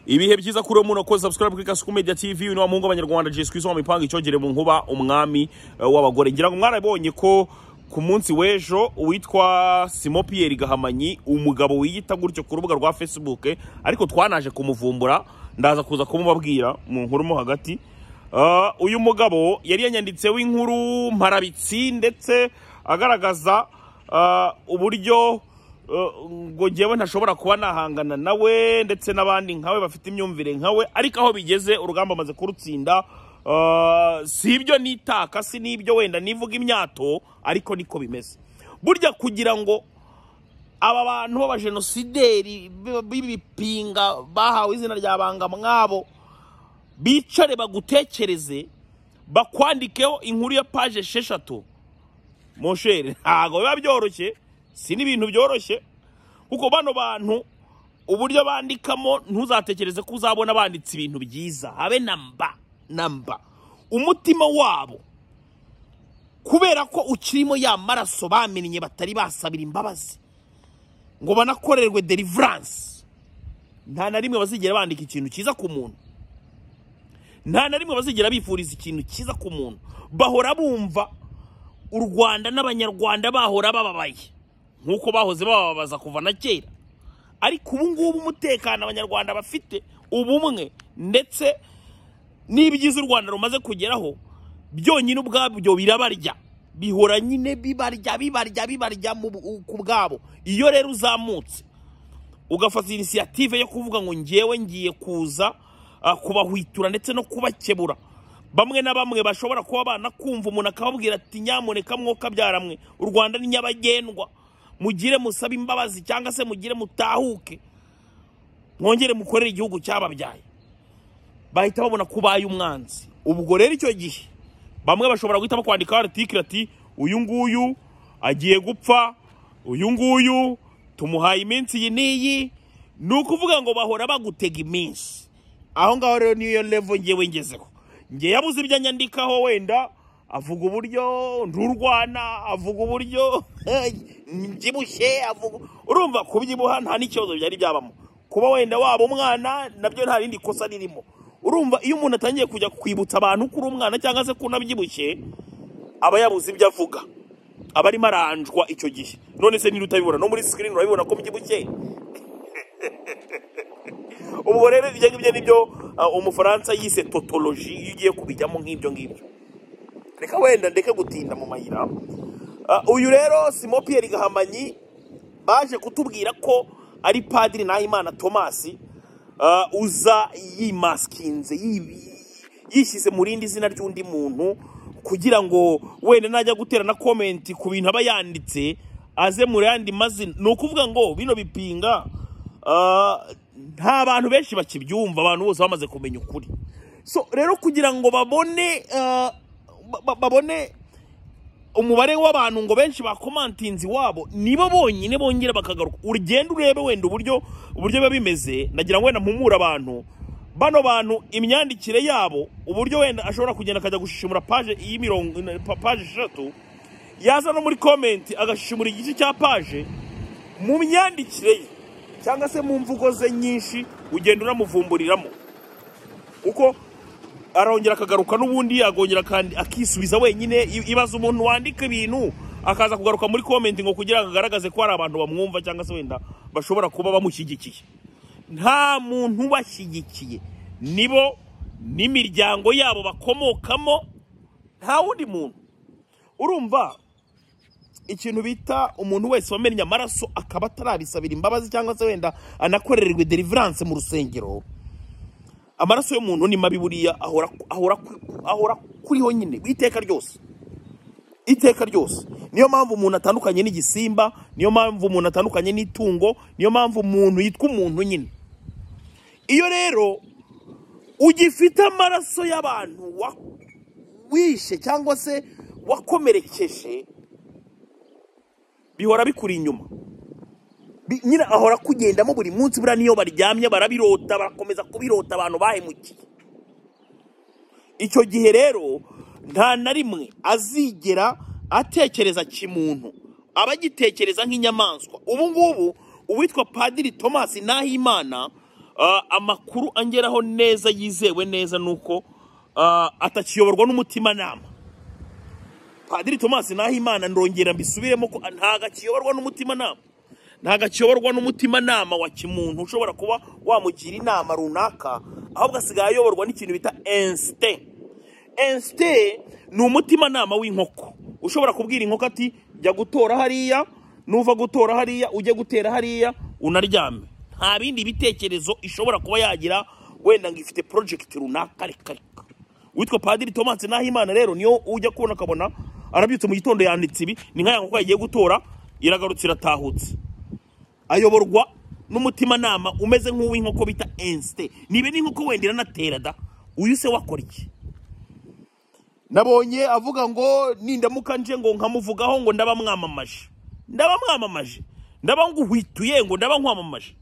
ibihe byiza kuri umuntu ukoze subscribe kuri kasuku media tv uyu ni wa muhungu w'abanyarwanda jiswi wa mipanga icyogere mu nkuba umwami eh, w'abagore ngira ngo mwarabonye ko ku munsi w'ejo uwitwa simo piyeri gahamanyi umugabo wiyita gutyo ku rubuga rwa facebook ariko twanaje kumuvumbura ndaza kuza kumubabwira mu nkuru mo hagati Ah, uyu mugabo yari yanyanditseho inkuru mparabitsi ndetse agaragaza ah, uburyo eh, ngo njyewe ntashobora kuba nahangana nawe ndetse n'abandi nkawe bafite imyumvire nkawe ariko aho bigeze urugamba amaze kurutsinda Ah, si ibyo nitaka si n'ibyo wenda nivuga imyato ariko niko bimeze burya kugira ngo aba bantu b'abajenosideri b- b'ibipinga bahawe izina rya banga mwabo bicare bagutekereze bakwandikeho inkuru ya paje esheshatu moshere ntabwo biba byoroshye si n'ibintu byoroshye kuko bano bantu uburyo bandikamo ntuzatekereze ko uzabona banditse ibintu byiza habe na mba na mba umutima wabo kubera ko ukirimo ya maraso bamennye batari basabira imbabazi ngo banakorerwe deliverance nta na rimwe bazigera bandika ikintu cyiza ku muntu nta na rimwe bazigera bifuriza ikintu cyiza ku muntu bahora bumva u rwanda n'abanyarwanda bahora bababaye nk'uko bahoze bababaza kuva na kera ariko ubu ngubu umutekano abanyarwanda bafite ubumwe ndetse n'ibyiza u rwanda rumaze kugeraho byonyine ubwabyo birabarya bihora nyine bibarya bibarya bibarya mu bu- ku bwabo iyo rero uzamutse ugafata inisiyative yo kuvuga ngo ngewe ngiye kuza ah, kubahwitura ndetse no kubakebura bamwe na bamwe bashobora kuba banakumva umuntu akababwira ati nyamuneka mwe u rwanda ni nyabagendwa mugire musabe imbabazi cyangwa se mugire mutahuke mwongere mukorere igihugu cyababyaye bahita babona ko ubaye umwanzi ubwo rero icyo gihe bamwe bashobora guhita bakwandikaho aritikiri ati uyu nguyu agiye gupfa uyu nguyu tumuhaye iminsi iyi n'iyi ni ukuvuga ngo bahora bagutega iminsi aho ngaho rero niyo levo ngewe ngezeho nge yabuze ibyo anyandikaho wenda avuga uburyo nturwana avuga uburyo mbyibushye avuga urumva kubyibuha nta n'ikibazo byari byabamo kuba wenda waba umwana nabyo nta rindi kosa ririmo urumva iyo umuntu atangiye kujya kwibutsa abantu ko uri umwana cyangwa se ko unabyibushye aba yabuze ibyo avuga aba arimo aranjwa icyo gihe none se niba utabibona no muri sikirini urabibona ko mbyibushye ubwo rero ibyo ngibyo nibyo ah, umufaransa yise totoloji iyo ugiye kubijyamo nk'ibyo ngibyo reka wenda ndeke gutinda mu mayira Ah, uyu rero simo piyeri gahamanyi baje kutubwira ko ari padiri nahimana tomasi ah, uza yimaskinze yi- yishyize mu rindi zina ry'undi muntu kugira ngo wenda najya gutera na komenti ku bintu aba yanditse aze mu yandi mazina ni ukuvuga ngo bino bipinga ah, nta bantu benshi bakibyumva abantu bose bamaze kumenya ukuri so rero kugira ngo babone ah, ba- ba- babone umubare w'abantu ngo benshi bakomantinzi wabo nibo bonyine bongera bakagaruka ugenda urebe wenda uburyo uburyo biba bimeze nagira ngo wenda mpumure abantu bano bantu imyandikire yabo uburyo wenda ashobora kugenda akajya gushishimura paje y'imirongo pa- paje eshatu yaza no muri komenti agashishimura igice cya paje mu myandikire ye cyangwa se mu mvugo ze nyinshi ugenda unamuvumburiramo kuko arongera akagaruka n'ubundi agongera akandi- akisubiza wenyine I- ibaza umuntu wandika ibintu akaza kugaruka muri komenti ngo kugira ngo agaragaze ko hari abantu bamwumva cyangwa se wenda bashobora kuba bamushyigikiye nta muntu ubashyigikiye nibo n'imiryango yabo bakomokamo nta wundi muntu urumva ikintu bita umuntu wese wamennye amaraso akaba atarabisabira imbabazi cyangwa se wenda anakorererwe deliverance mu rusengero amaraso y'umuntu ni mabi buriya ahora ahora ahora kuriho nyine iteka ryose iteka ryose niyo mpamvu umuntu atandukanye n'igisimba niyo mpamvu umuntu atandukanye n'itungo niyo mpamvu umuntu yitwa umuntu nyine iyo rero ugifite amaraso y'abantu wa- wishe cyangwa se wakomerekeje bihora bikuri inyuma Bi- nyine ahora akugendamo buri munsi buriya niyo baryamye barabirota barakomeza kubirota abantu bahemukiye icyo gihe rero nta na rimwe azigera atekereza kimuntu aba agitekereza nk'inyamaswa ubu ngubu uwitwa padiri tomasi nahimana Ah, amakuru angeraho neza yizewe neza ni uko ah, atakiyoborwa n'umutimanama padiri thomas nahimana ndongera mbisubiremo ko ntago akiyoborwa n'umutimanama ntago akiyoborwa n'umutimanama wa kimuntu ushobora kuba wamugira inama runaka ahubwo asigaye ayoborwa n'ikintu bita insite insite ni umutimanama w'inkoko ushobora kubwira inkoko ati jya gutora hariya nuva gutora hariya ujye gutera hariya unaryame nta bindi bitekerezo ishobora kuba yagira wenda ngo ifite porojegiti runaka reka reka witwa padiri thomas nahimana rero niyo ujya kubona ukabona arabyutse mu gitondo yanditse ibi ni nk'aya nkoko yagiye gutora iragarutse iratahutse ayoborwa n'umutimanama umeze nk'uw'inkoko bita ensite niba n'inkoko wenda iranatera da uyu se wakora iki nabonye avuga ngo nindamuka nje ngo nkamuvugaho ngo ndaba mwamamaje ndaba mwamamaje ndaba nguhwituye ngo ndaba nkwamamaje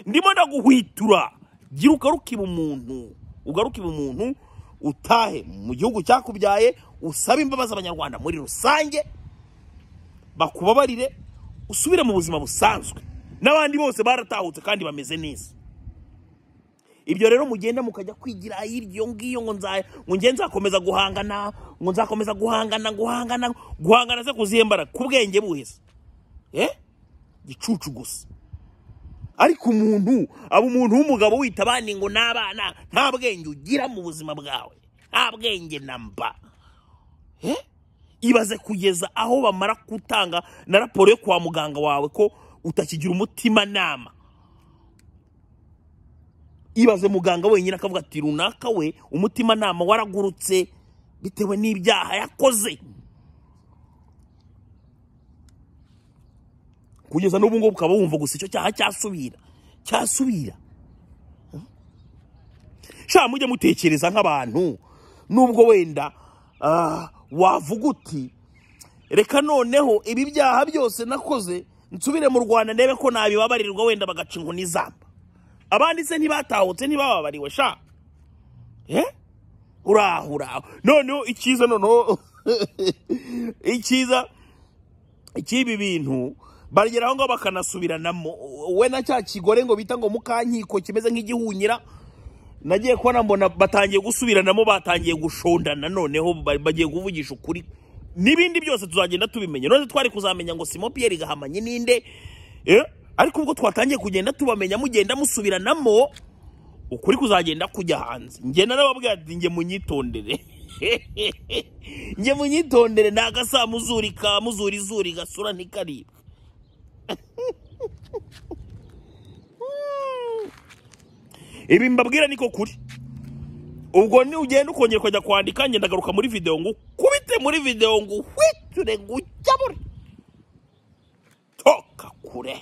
ndimo ndaguhwitura gira ugarukiba umuntu ugarukiba umuntu utahe mu gihugu cyakubyaye usabe imbabazi abanyarwanda muri rusange bakubabarire usubire mu buzima busanzwe n'abandi bose baratahutse kandi bameze neza ibyo rero mugenda mukajya kwigira iryo ngiyo ngo nza ngo nge nzakomeza guhangana ngo nzakomeza guhangana guhangana guhangana se kuzihe mbaraga ku bwenge buheze eh gicucu gusa ariko umuntu aba umuntu w'umugabo wita abandi ngo n'abana nta bwenge ugira mu buzima bwawe nta bwenge na mba Eh? ibaze kugeza aho bamara gutanga na raporo yo kwa muganga wawe ko utakigira umutimanama ibaze muganga wenyine akavuga ati runaka we umutimanama waragurutse bitewe n'ibyaha yakoze kugeza n'ubu ngubu ukaba wumva gusa icyo cyaha cyasubira cyasubira sha mujye mutekereza nk'abantu nubwo wenda ah, wavuga uti reka noneho ibi byaha byose nakoze nsubire mu rwanda ndebe ko nabibabarirwa wenda bagaca inkoni zamba abandi se ntibatahutse ntibababariwe sha eh uraho uraho noneho icyiza noneho icyiza icy'ibi bintu bageraho ngo bakanasubiranamo we na cya kigore ngo bita ngo mukankiko kimeze nk'igihunyira nagiye kubona mbona batangiye gusubiranamo batangiye gushondana noneho ba- bagiye kuvugisha ukuri n'ibindi byose tuzagenda tubimenya none twari kuzamenya ngo simo piyeri gahamanyi ninde eh? ariko ubwo twatangiye kugenda tubamenya mugenda musubiranamo ukuri kuzagenda kujya hanze ngenda nababwira ati njye munyitondere njye munyitondere ni agasamuzuri ka muzurizuri gasura ntikaribwa ibi mbabwira niko kuri ubwo ni ugenda ukongera ukajya kwandika ngenda agaruka muri videwo ngo ukubite muri videwo ngo uhwiture ngo ujyabure toka kure